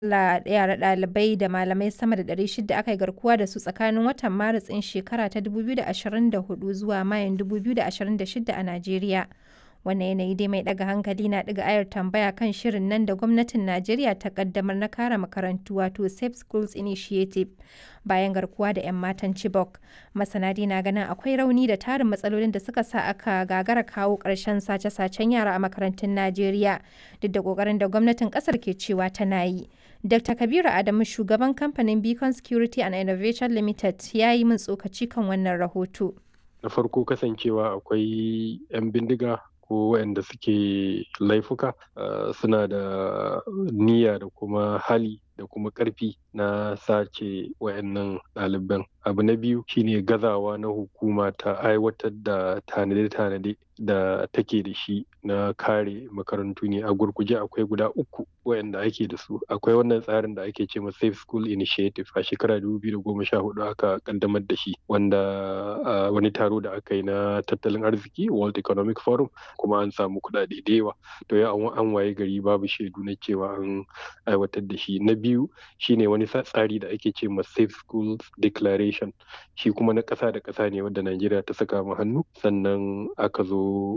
Akalla yara ɗalibai da malamai sama da 600 aka yi garkuwa da su tsakanin watan Maris ɗin shekara ta 2024 zuwa Mayun 2026 a Najeriya. Wannan yanayi dai mai ɗaga hankali na ɗiga ayar tambaya kan shirin nan da gwamnatin Najeriya ta ƙaddamar na kare makarantu wato Safe Schools Initiative bayan garkuwa da 'yan matan Chibok. Masana dai na ganin akwai rauni da tarin matsalolin da suka sa aka gagara kawo ƙarshen sace-sacen yara a makarantun Najeriya duk da ƙoƙarin da gwamnatin ƙasar ke cewa tana yi. Dr. Kabiru Adamu shugaban kamfanin Beacon Security and Innovation Limited ya yi min tsokaci kan wannan rahoto. Na farko kasancewa akwai 'yan bindiga ko waɗanda suke laifuka suna da niyya da kuma hali da kuma ƙarfi na sace wayannan ɗaliban. Abu na biyu shine gazawa na hukuma ta aiwatar da tanade-tanade da take da shi na kare makarantu ne a gurguje akwai guda uku wayanda ake da su akwai wannan tsarin da ake ce ma safe school initiative a shekara 2014 aka kaddamar da shi wanda wani taro da aka yi na tattalin arziki world economic forum kuma an samu kuɗaɗe da yawa to ya an waye gari babu shaidu na cewa an aiwatar da shi na biyu shine wani tsari da ake ce ma safe schools declaration shi kuma na ƙasa da ƙasa ne wanda najeriya ta saka mu hannu sannan aka zo